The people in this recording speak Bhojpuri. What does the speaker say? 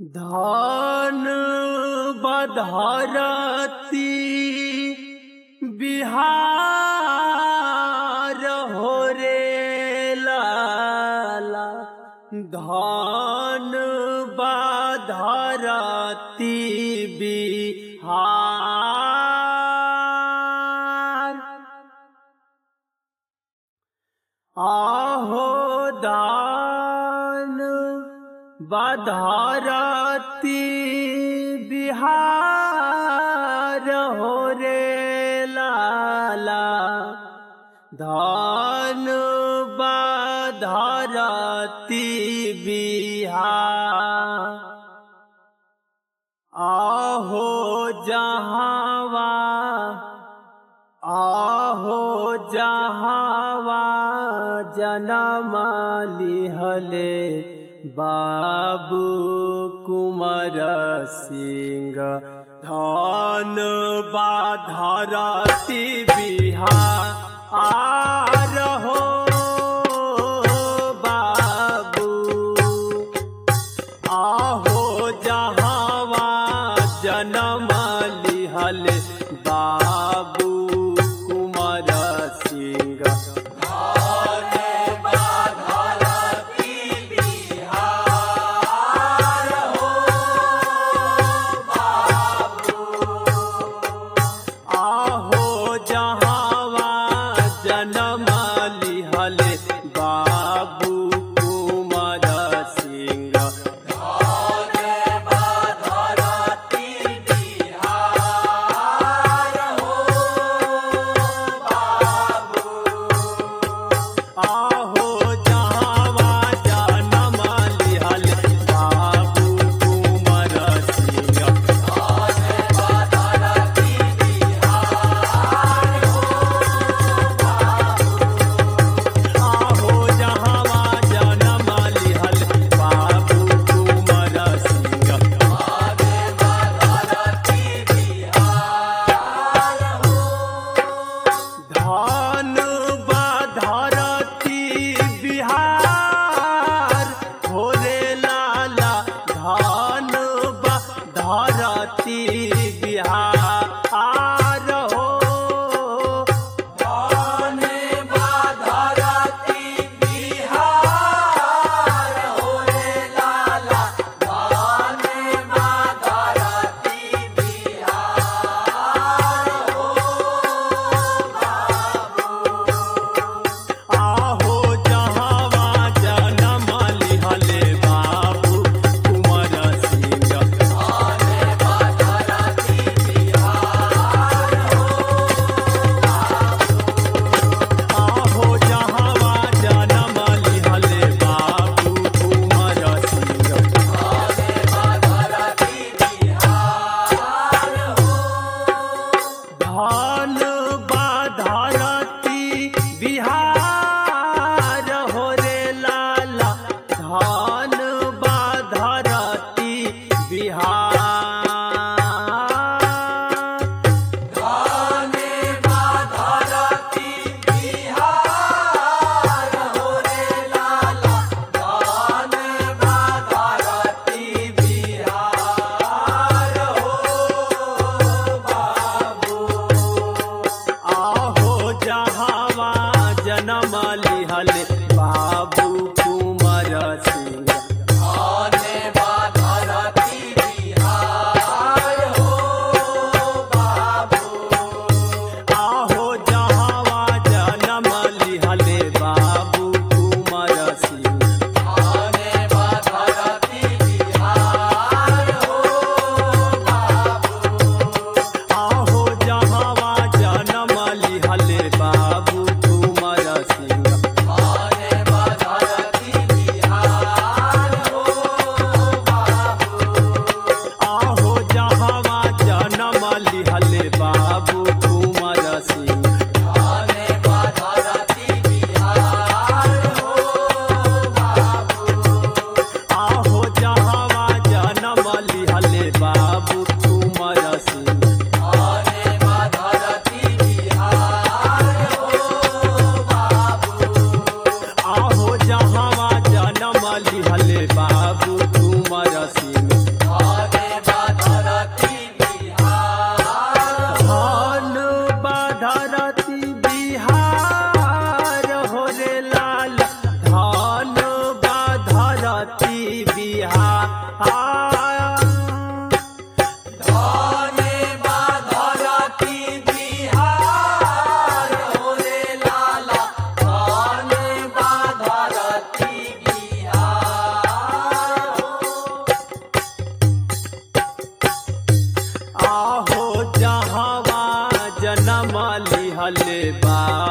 धान बधरती बिहार हो रे लाला धान बधरती बिहार आहो दान बधारती बिहार हो रे लाला धान बधारती बिहार आहो जहावा आहो जहावा जनम लिहले बाबू कुमार सिंह धन बाधरती बिहार हो बाबू आहो जहावा जनम लिहल बाबू कुमार सिंह आहो जहावा जनम लिहल बाबू कुमार सिंह आहो जहावा जनम लिहल बाबू कुमार सिंह आहो जहावा जनम लिहल बाबू कुमार सिंह धान बाधरती बिहार भोले लाला धान बाधरती बिहार हो आहो जहावा जनम लिहले बाबू कुमार सिंह आहो जहावा जन्म लिहले बा